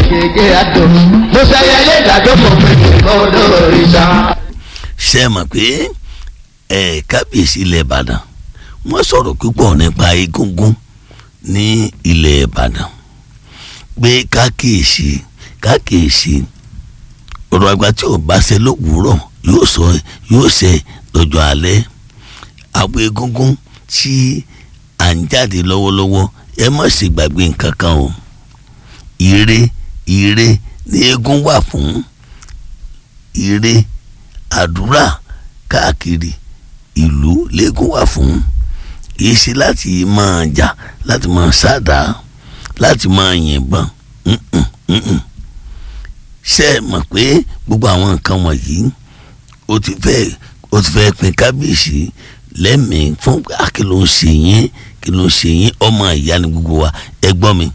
gègé àdó mo ṣayẹ lé ìdájọ́ pọ̀ pẹ̀lú olóríṣà. ṣe é mọ̀ pé ẹ̀ kábíyèsí ilẹ̀ ìbàdàn wọ́n sọ̀rọ̀ púpọ̀ nípa egungun ní ilẹ̀ ìbàdàn pé kákìyèsí kákìyèsí ọ̀rọ̀ àgbà tí ò bá ṣe lówùúrọ̀ yóò sọ yóò ṣe lọ́jọ́ alẹ́ àwọn egungun tí à ń jáde lọ́wọ́lọ́wọ́ ẹ má ṣe gbàgbé nǹkan kan o ire ire ní eégún wà fún ire àdúrà káàkiri ìlú lẹ́gùn wà fún kì í ṣe láti máa jà láti máa sáàdá láti máa yìnbọn mm-mm, mm-mm. ṣe é mọ̀ pé gbogbo àwọn nǹkan wọ̀nyí ó ti fẹ́ ó ti fẹ́ pin kábíyèsí lẹ́mìí fún kí ló ń ṣe yín kí ló ń ṣe yín ọmọ ìyá ni gbogbo wa ẹ gbọ́ mi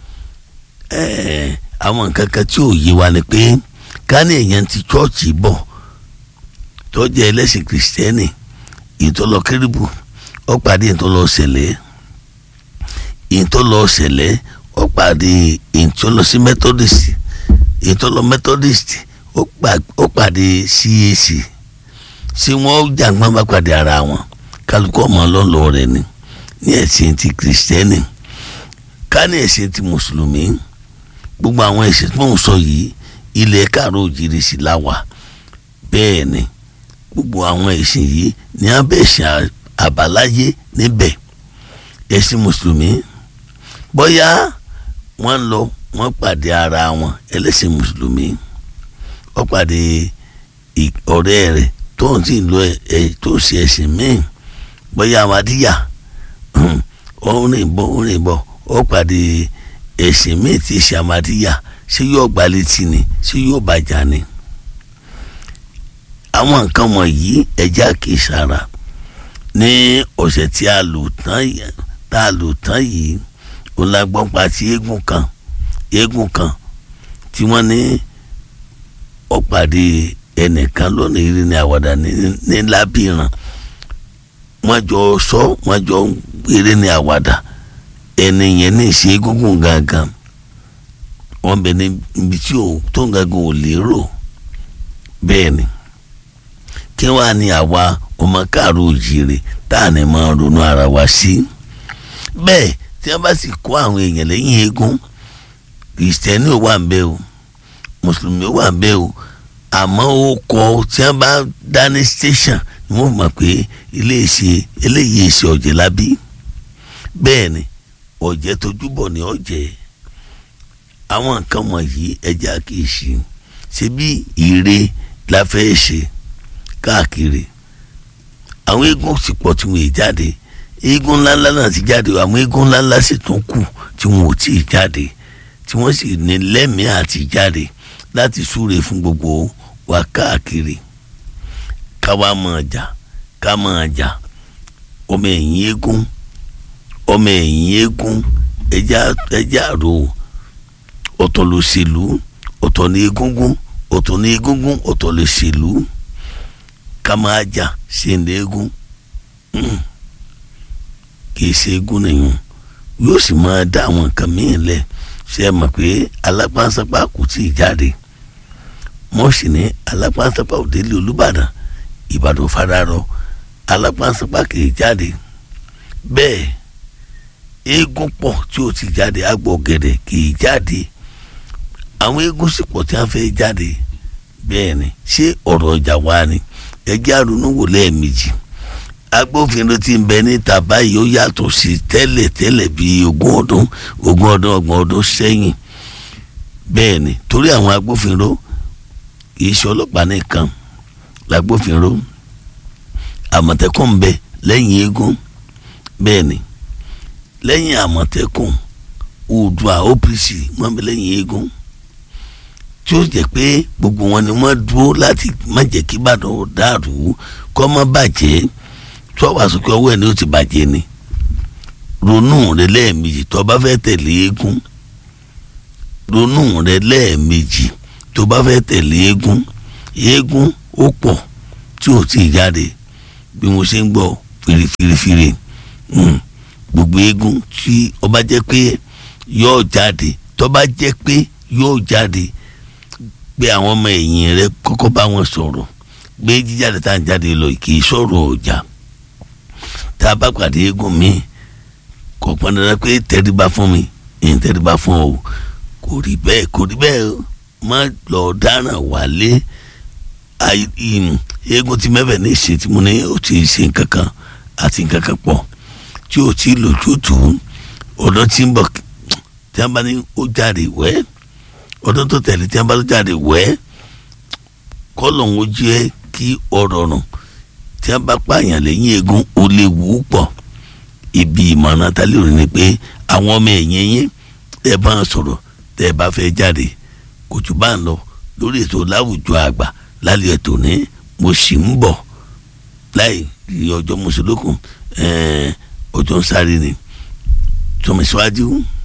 àwọn nǹkan kan tí ò yé wa ni pé ká ní èèyàn ti chọ́ọ̀chì bọ̀ tó jẹ́ ẹlẹ́sìn kìrìsìtẹ́nì ìtọ́lọ kérébù ó pàdé ìtọ́lọ ṣẹlẹ̀ ìtọ́lọ ṣẹlẹ̀ ó pàdé ìtọ́lọ sí methodist ìtọ́lọ methodist ó pàdé CAC tí wọ́n jàǹgbọ́n bá pàdé ara wọn kálukú ọmọ ọlọ́lọ́ rẹ̀ ni ní ẹ̀sìn ti kìrìsìtẹ́nì ká ní ẹ̀sìn ti mùsùlùmí gbogbo àwọn ẹ̀sìn tí mò ń sọ yìí ilẹ̀ káàró òjìrì sí láwà bẹ́ẹ̀ ni gbogbo àwọn ẹ̀sìn yìí ní abẹ́sìn àbáláyé níbẹ̀ ẹ̀sìn mùsùlùmí bóyá wọ́n lọ wọ́n pàdé ara wọn ẹlẹ́sìn mùsùlùmí wọ́n pàdé ọ̀rẹ́ rẹ̀ tó ń tì lọ ẹ̀ tó ń ṣe ẹ̀sìn míì bóyá amadíyà ó rìn bọ̀ ó rìn bọ̀ ó pàdé ẹ̀sìn míì tí ṣe amadíyà ṣé yóò gbá létí ni ṣé yóò bàjá ni àwọn nǹkan wọ̀nyí ẹja kì í sára ní ọ̀sẹ̀ tí a lò tán tá a lò tán yìí òun la gbọ́ pa ti eégún kan eégún kan tí wọ́n ní ó pàdé ẹnìkan lónìí rí ní àwàdà ní lábìrán wọ́n jọ sọ wọ́n jọ eré ní àwàdà ẹni yẹn ní ìṣe egungun gangan wọ́n bẹ níbi tí ò tó ń gangan ò lérò bẹ́ẹ̀ ni kí wàá ní àwa ọmọ káàró òjìrè tá à ní máa ronú ara wa sí bẹ́ẹ̀ tí wọ́n bá sì kó àwọn èèyàn lẹ́yìn eégún kìrìsìtẹ́nì ò wà ń bẹ̀ o mùsùlùmí ò wà ń bẹ̀ o àmọ́ ó kọ tí wọ́n bá dá ní station ni wọ́n mọ̀ pé iléeṣẹ́ eléyìí ṣe ọ̀jẹ̀ lábí bẹ́ẹ̀ ni ọ̀jẹ̀ tójúbọ̀ ni ọ̀jẹ̀ àwọn nǹkan wọ̀nyí ẹja kì í ṣe ṣe bí ire la fẹ́ ṣe káàkiri àwọn eégún sì pọ̀ tí wọ́n jáde eégún ńláńlá náà ti jáde àwọn eégún ńláńlá sì tún kù tí wọn ò tí ì jáde tí wọ́n sì ní lẹ́mìí àti jáde láti súre fún gbogbo wa káàkiri ká wá máa jà ká máa jà ọmọ ẹ̀yìn eégún ọmọ ẹ̀yìn eégún ẹja ẹja ro ọ̀tọ̀ ló ṣèlú ọ̀tọ̀ ní egúngún ọ̀tọ̀ ní egúngún ọ̀tọ̀ lè ṣèlú ká máa jà ṣe ní eégún kì í ṣe eégún nìyẹn yóò sì máa dá àwọn nǹkan míì lẹ̀ ṣe é mọ̀ pé alápásápá kò tí ì jáde wọ́n sì ní alápásápá òdélé olúbàdàn ìbàdàn fararọ alápásápá kì í jáde bẹ́ẹ̀ eégún pọ̀ tí ó ti jáde àgbọ̀ gẹ̀dẹ̀ kì í jáde àwọn eégún sì pọ̀ tí wọ́n fẹ́ jáde bẹ́ẹ̀ ni ṣé ọ̀rọ̀ ọjà wa ni ẹjẹ́ àrùnú wò lẹ́ẹ̀mejì agbófinró tí ń bẹ níta báyìí ó yàtọ̀ sí tẹ́lẹ̀ tẹ́lẹ̀ bíi ogún ọdún ogún ọdún ọgbọ̀n ọdún sẹ́yìn bẹ́ẹ̀ ni torí àwọn agbófinró kì í ṣe ọlọ́pàá nìkan lágbófinró àmọ̀tẹ́kùn ń bẹ lẹ́yìn eégún bẹ́ẹ̀ ni lẹ́yìn àmọ̀tẹ́kùn oòdùà OPC wọ́n bẹ lẹ́yìn eégún tí ó jẹ́ pé gbogbo wọn ni wọ́n dúró láti má jẹ́ kí Ìbàdàn ó dàrú kó má bàjẹ́ tó wàá sọ pé ọwọ́ ẹ̀ ni ó ti bàjẹ́ ni ronú rẹ lẹ́ẹ̀mejì tó bá fẹ́ tẹ̀lé eégún ronú rẹ lẹ́ẹ̀mejì tó bá fẹ́ tẹ̀lé eégún eégún ó pọ̀ tí ò tí ì jáde bí mo ṣe ń gbọ́ firifirifiri gbogbo eégún tí ó bá jẹ́ pé yóò jáde tó bá jẹ́ pé yóò jáde pé àwọn ọmọ ẹ̀yìn rẹ kọ́kọ́ bá wọn sọ̀rọ̀ gbé jíjáde tá à ń jáde lọ kì í sọ̀rọ̀ ọjà tá a bá pàdé eégún mi kò pọn dandan pé tẹríba fún mi ìyẹn tẹríba fún ọ kò rí bẹ́ẹ̀ kò rí bẹ́ẹ̀ má lọ dáràn wálé eégún ti mẹ́fẹ̀ẹ́ ní ìsìn tí mo ní ó ti ṣe nǹkan kan àti nǹkan kan pọ̀ tí ó ti lójútùú ọ̀dọ́ tí ń bọ̀ tí wọ́n bá ní ó jáde wẹ́ ọdún tó tẹ̀lé tí wọ́n bá tó jáde wẹ́ kọ́lọ̀ ń jẹ́ kí ọ̀rọ̀ rùn tí wọ́n bá pààyàn lẹ́yìn eégún ó lè wù ú pọ̀ ibi ìmọ̀ràn tálẹ́ òní ni pé àwọn ọmọ ẹ̀yìn yín ẹ bá ń sọ̀rọ̀ tẹ́ ẹ bá fẹ́ jáde kò jù bá ń lọ lórí ètò láwùjọ àgbà lálẹ́ ètò ní mo sì ń bọ̀ láì rí ọjọ́ mùsùlùkùn ọjọ́ ń sáré ni tọmọ síwájú.